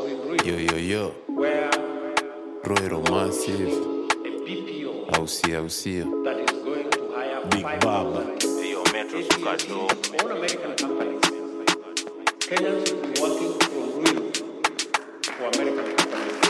Yo, yo, yo. where Roero Massive. a BPO Au sio, au sio. that is going to hire Big five Baba. Hiyo metro suka dope. all American companies. Kenyans will be working from Ruiru for American companies.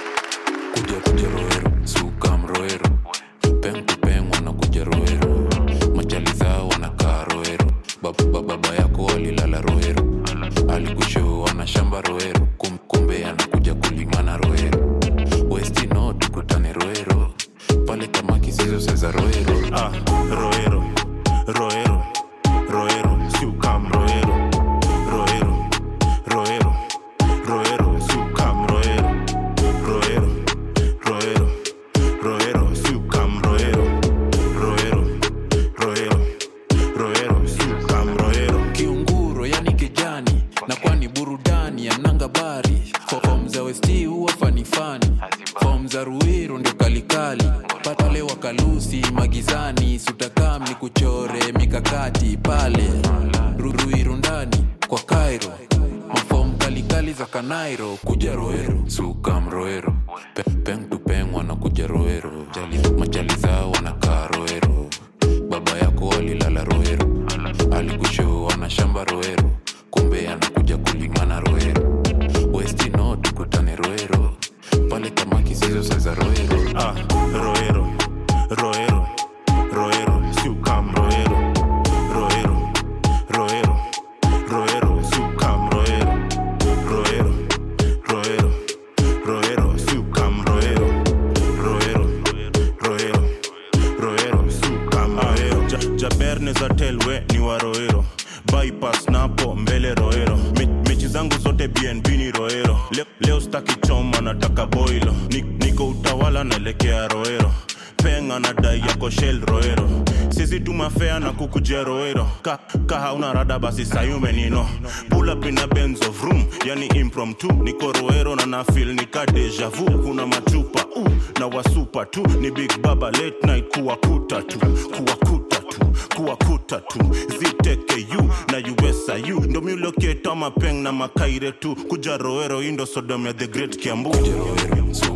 Kuja kuja Roero. Sukam Roero. Peng kupeng wanakuja Roero. Machali zao wanakaa Roero. Baba, baba, baba yako walilala Roero. Alikushow wana shamba Roero. Kum, kumbe anakuja kulimana Roero. Westi no tukutane Roero. Pale kama kisizo seza Roero. Ah, Roero, Roero, Roero, Sukam Roero, Roero, Roero, Roero, Sukam Roero, Roero, Roero, Roero, Sukam Roero, Roero, Roero, Roero, Sukam Roero. kiunguro yani kijani na kwani burudani ya nangabari fom za westi huwa fanifani fom za ruiru ndio kalikali pale wakalusi magizani sutakam ni kuchore mikakati pale Ru- ruiru ndani kwa kairo mafom kalikali za kanairo kuja roero sukam roero Pe- peng tu peng wanakuja roero Jali- machali zao wanakaa roero baba yako walilala roero alikushow ana shamba roero kumbe anakuja kulimana roero westi no tukutane roero pale kama kisizo seza roero Ah, Roero, Roero, Roero, Sukam Roero, Roero, Roero, Roero, Sukam Roero, Roero, Roero, Roero, Sukam Roero, Roero, Roero, Roero, Sukam Roero. Ja, Jaberne za telwe ni wa Roero, bypass napo mbele Roero. Me, mechi zangu zote BNB ni Roero. Leo, leo staki choma nataka boilo. Ni, niko utawala naelekea Roero. Penga na dai yako shell Roero. Sisi tumafea na kukujia Roero. Ka, ka hauna rada basi sayume nino. Pull up in a Benz of room, yani impromptu. Niko Roero na na feel nika deja vu. Kuna machupa uh, na wasupa tu. Ni Big Baba late night kuwakuta tu. Kuwakuta tu kuwakuta tu ztku na usiu ndo miuloketa mapeng na makaire tu kuja roero indo sodom ya the great kiambu roero